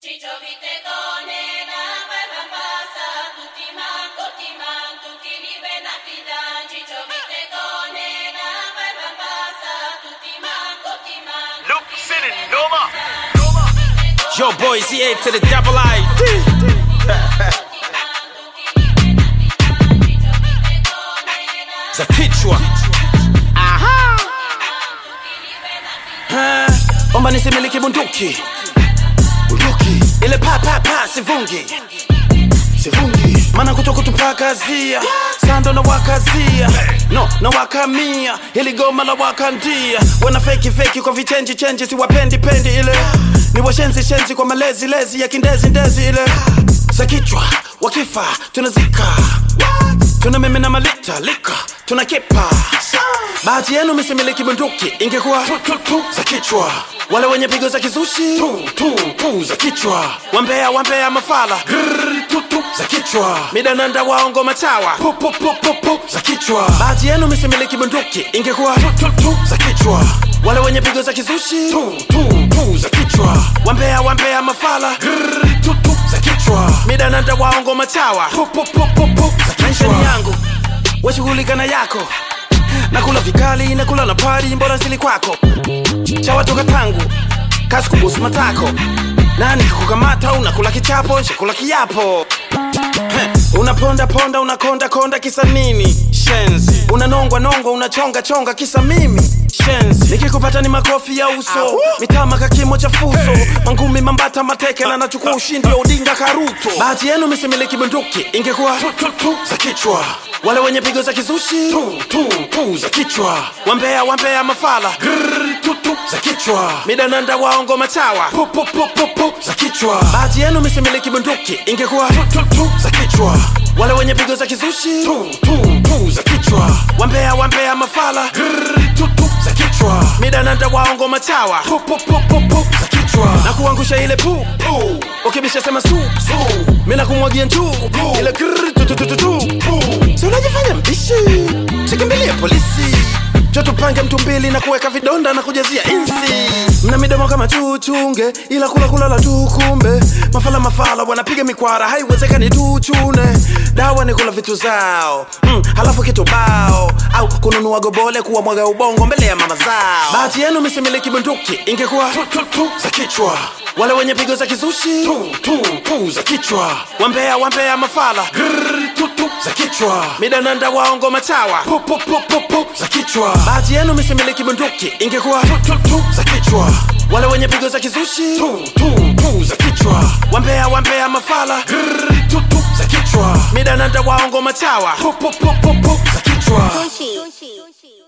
Ciccio Vitegone, nacque e passa, tutti man, tutti man, tutti li ben affidan. Ciccio Vitegone, nacque e passa, tutti man, tutti man, Luke tutti li City, ben Noma. affidan. Yo, boys, EA to the double I. Za kichwa Ha, omba nisimiliki bunduki bunduki ile pa pa pa sivungi sivungi mana kutoka tupakazia sando na wakazia no na wakamia ili goma la wakandia wana feki feki kwa vichenji chenji siwapendi pendi ile ni washenzi shenzi kwa malezi lezi ya kindezi ndezi ile za kichwa wakifa tunazika tuna mimi na malita lika tuna kipa bahati yenu misimiliki bunduki ingekuwa tu, tu, tu, za kichwa wale wenye pigo za kizushi tu, tu, tu, za kichwa wambea wambea mafala Grrr, tu, tu, za kichwa midananda waongo machawa pu, pu, pu, pu, pu, za kichwa bahati yenu misimiliki bunduki ingekuwa tu, tu, tu, za kichwa wale wenye pigo za kizushi tu, tu, tu, za kichwa wambea wambea mafala Grrr, tu, tu, za kichwa midananda waongo machawa pu, pu, pu, pu, pu, za kichwa yangu washughulika na yako nakula vikali nakula na pari mbora sili kwako chawatoka tangu kasi kubusu matako nani kakukamata unakula kichapo nshakula kiapo Heh, unaponda ponda unakonda konda kisa nini shenzi unanongwa nongwa unachonga chonga kisa mimi shenzi nikikupata ni makofi ya uso mitama kakimo cha fuso mangumi mambata mateke na nachukua ushindi wa udinga karuto bahati yenu misimiliki bunduki ingekuwa tu, tu, tu, za kichwa wale wenye pigo za kizushi tu, tu, tu, za kichwa wambea wambea mafala Grrr, tu, tu, za kichwa midananda waongo machawa pu, pu, pu, pu, pu, za kichwa bahati yenu misimiliki bunduki ingekuwa tu, tu, tu, za kichwa wale wenye pigo za kizushi tu, tu, tu, za kichwa wambea wambea mafala Grrr, tu, tu, za kichwa midananda waongo machawa pu, pu, pu, pu, pu, za kichwa na kuangusha ile pu pu ukibisha sema su su mina kumwagia njuu ile grrr, tu, tu, tu, tu, tu, pu. si unajifanya mbishi sikimbilie polisi jo tupange mtu mbili na kuweka vidonda na kujazia insi mna midomo kama chuchunge ila kula kulala tu kumbe mafala mafala wanapiga mikwara haiwezekani tuchune dawa ni kula vitu zao mm, halafu kitu bao au kununua gobole kuwa mwaga ubongo mbele ya mama zao bahati yenu misimiliki bunduki ingekuwa tu, tu, tu, za kichwa wale wenye pigo za kizushi tu, tu, tu, za kichwa wambea wambea mafala Grrr, tu, tu, za kichwa midananda waongo machawa pu, pu, pu, pu, pu, za kichwa bahati yenu misimiliki bunduki ingekuwa tu, tu, tu, za kichwa wale wenye pigo za kizushi tu, tu, tu, za kichwa wambea wambea mafala Grrr, tu, tu, za kichwa midananda waongo machawa pu, pu, pu, pu, pu, za kichwa Sushi.